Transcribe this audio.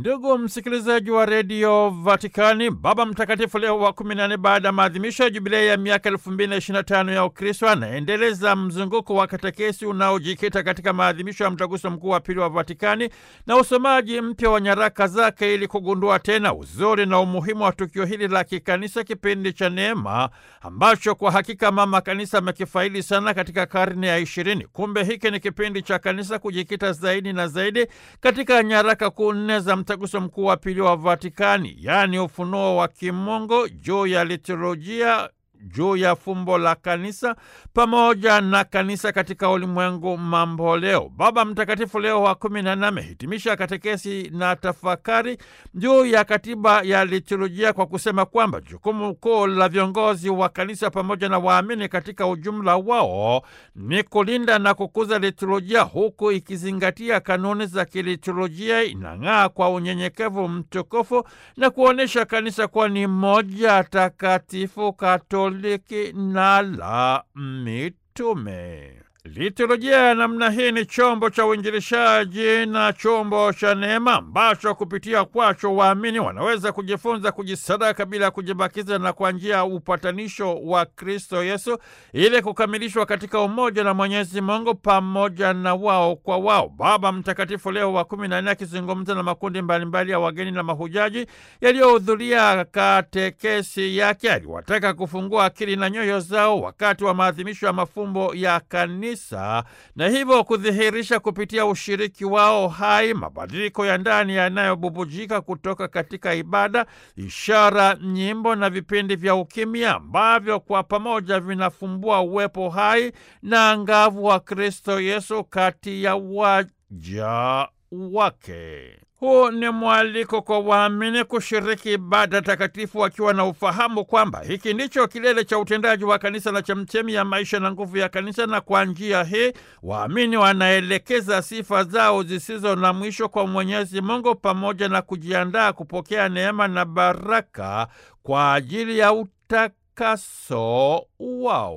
Ndugu msikilizaji wa redio Vatikani, Baba Mtakatifu Leo wa 14 baada ya maadhimisho ya jubilei ya miaka 2025 ya Ukristo anaendeleza mzunguko wa katekesi unaojikita katika maadhimisho ya mtaguso mkuu wa pili wa Vatikani na usomaji mpya wa nyaraka zake ili kugundua tena uzuri na umuhimu wa tukio hili la kikanisa, kipindi cha neema ambacho kwa hakika mama kanisa amekifaidi sana katika karne ya ishirini. Kumbe hiki ni kipindi cha kanisa kujikita zaidi na zaidi katika nyaraka kuu nne za mtaguso mkuu wa pili wa Vatikani, yaani ufunuo wa kimungu juu ya liturujia juu ya fumbo la kanisa pamoja na kanisa katika ulimwengu mambo leo. Baba Mtakatifu Leo wa kumi na nne amehitimisha katekesi na tafakari juu ya katiba ya liturujia kwa kusema kwamba jukumu kuu la viongozi wa kanisa pamoja na waamini katika ujumla wao ni kulinda na kukuza liturujia, huku ikizingatia kanuni za kiliturujia, inang'aa kwa unyenyekevu mtukufu na kuonyesha kanisa kuwa ni moja takatifu Katoliki na la mitume. Liturujia ya namna hii ni chombo cha uinjilishaji na chombo cha neema ambacho kupitia kwacho waamini wanaweza kujifunza kujisadaka bila kujibakiza na kwa njia ya upatanisho wa Kristo Yesu ili kukamilishwa katika umoja na Mwenyezi Mungu pamoja na wao kwa wao. Baba Mtakatifu Leo wa kumi na nne akizungumza na makundi mbalimbali ya wageni na mahujaji yaliyohudhuria katekesi yake aliwataka kufungua akili na nyoyo zao wakati wa maadhimisho ya mafumbo ya kanisa na hivyo kudhihirisha kupitia ushiriki wao hai mabadiliko ya ndani yanayobubujika kutoka katika ibada, ishara, nyimbo na vipindi vya ukimya ambavyo kwa pamoja vinafumbua uwepo hai na angavu wa Kristo Yesu kati ya waja wake. Huu ni mwaliko kwa waamini kushiriki ibada takatifu wakiwa na ufahamu kwamba hiki ndicho kilele cha utendaji wa kanisa na chemchemi ya maisha na nguvu ya kanisa, na kwa njia hii waamini wanaelekeza sifa zao zisizo na mwisho kwa Mwenyezi Mungu pamoja na kujiandaa kupokea neema na baraka kwa ajili ya utakaso wao.